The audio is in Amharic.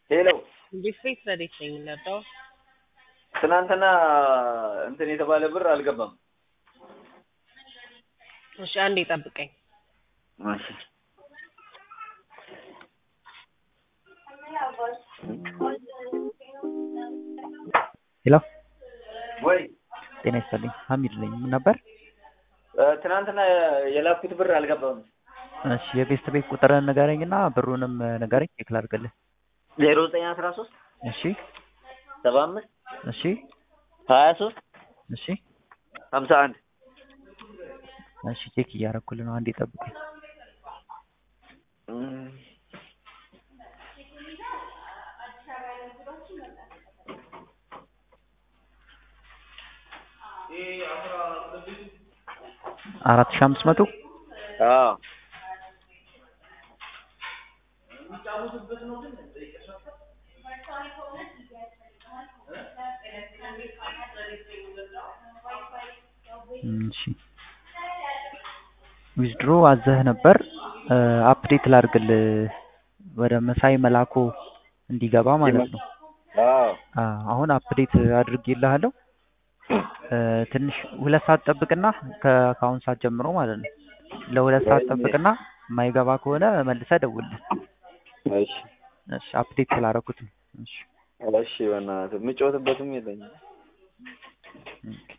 ሄሎ ዲስትሪክት ረዴት ነኝ የምንረዳው። ትናንትና እንትን የተባለ ብር አልገባም። እሺ አንዴ ጠብቀኝ። እሺ ሄሎ ወይ ጤና ይስጥልኝ ሀሚድ ነኝ ምን ነበር እ፣ ትናንትና የላኩት ብር አልገባም። እሺ የቤስት ቤት ቁጥርን ንገረኝ እና ብሩንም ንገረኝ ቼክ ላድርግልህ ዜሮ ዘጠኝ አስራ ሶስት እሺ ሰባ አምስት እሺ ሀያ ሶስት እሺ ሀምሳ አንድ እሺ ቼክ እያደረኩልህ ነው አንዴ ጠብቀኝ አራት ሺህ አምስት መቶ አዎ እሺ ዊዝድሮ አዘህ ነበር አፕዴት ላድርግልህ ወደ መሳይ መላኮ እንዲገባ ማለት ነው አዎ አ፣ አሁን አፕዴት አድርጌልሃለሁ እ፣ ትንሽ ሁለት ሰዓት ጠብቅና ከ- ከአሁን ሰዓት ጀምሮ ማለት ነው ለሁለት ሰዓት ጠብቅና የማይገባ ከሆነ መልሰህ ደውልልህ እሺ እሺ አፕዴት ስላደረኩት ነው እሺ እሺ በእናትህ የምጮትበትም የለኝም። ኦኬ